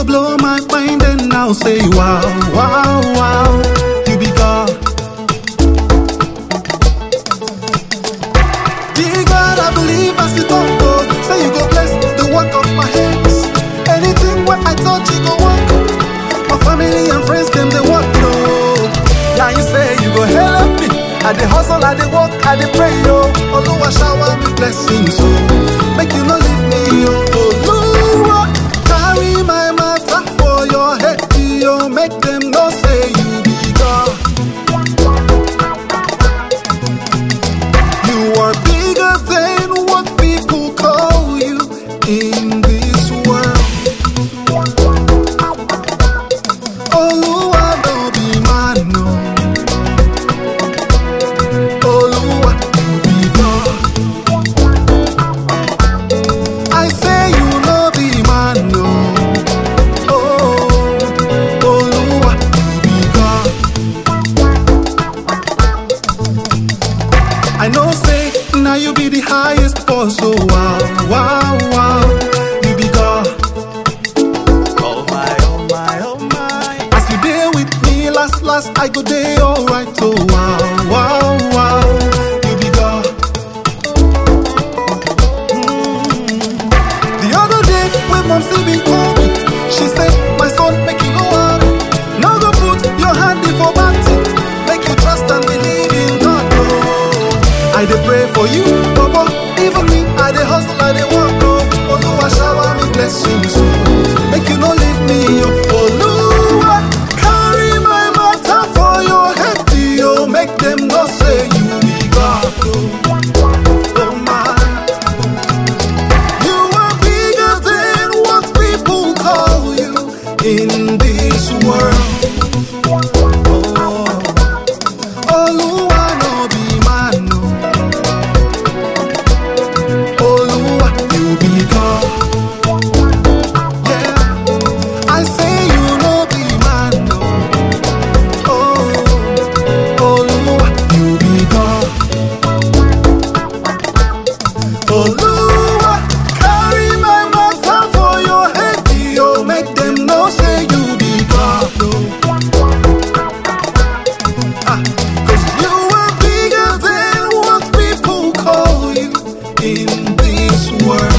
blow my mind and I'll say wow, wow, wow. You be God. Be God, I believe as you talk, God. Say you go bless the work of my hands. Anything where I touch, you go work. My family and friends, them they work, no. Yeah, you say you go help me. I dey hustle, I dey work, I dey pray, yo. Oluwa shower me blessings, so make you no leave me, yo. Oluwa, carry my matter for your head, yo. Make them know say you be God. You are bigger than what people call you in this world. Oluwa no be man, no. Oluwa you be God. I say you no be man, no. Oh, Oluwa you be God. I know say now you be the highest boss, so wow, wow, wow, you be God. Oh my, oh my, oh my. As you there with me last, last, I go day alright, so wow, wow, wow, you be God. Mm. The other day when mom still been call me, she said, my son, make you no worry, no go put your hand in for back make you trust and believe in God. Oh. I dey pray for you, Baba. Even me, I dey hustle, I dey work, oh. Oluwa shower me blessings, oh. Make you no leave me, oh. Oluwa, carry my matter for your head, oh. Make them know say you be God, oh. Oh my. You are bigger than what people call you in this world. Oh. Oluwa no be man, no. Oluwa, you be God. Yeah, I say you no be man, no. Oh, Oluwa, you be God. Oluwa, carry my matter for your head, yo. Make them know say you be God, oh. Ah, Cause you are bigger than what people call you in this world.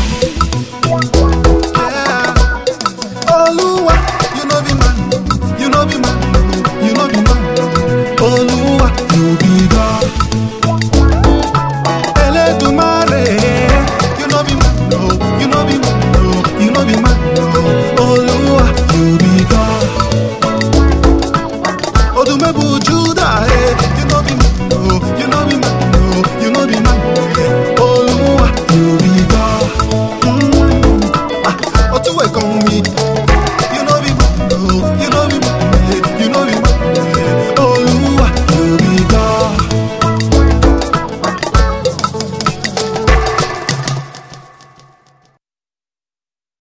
Yeah. Oluwa, you know be man, you know be man, you know be man. Oluwa, you be God. Eledumare, you know be man, no, you know be man, no, you know be man, no. Oluwa, you be God. Odumebu Judah, eh. You know be man, no. You know be man, no. You know be man, no. Oluwa, you be God. Mm. Ah, Otuwe kan mi,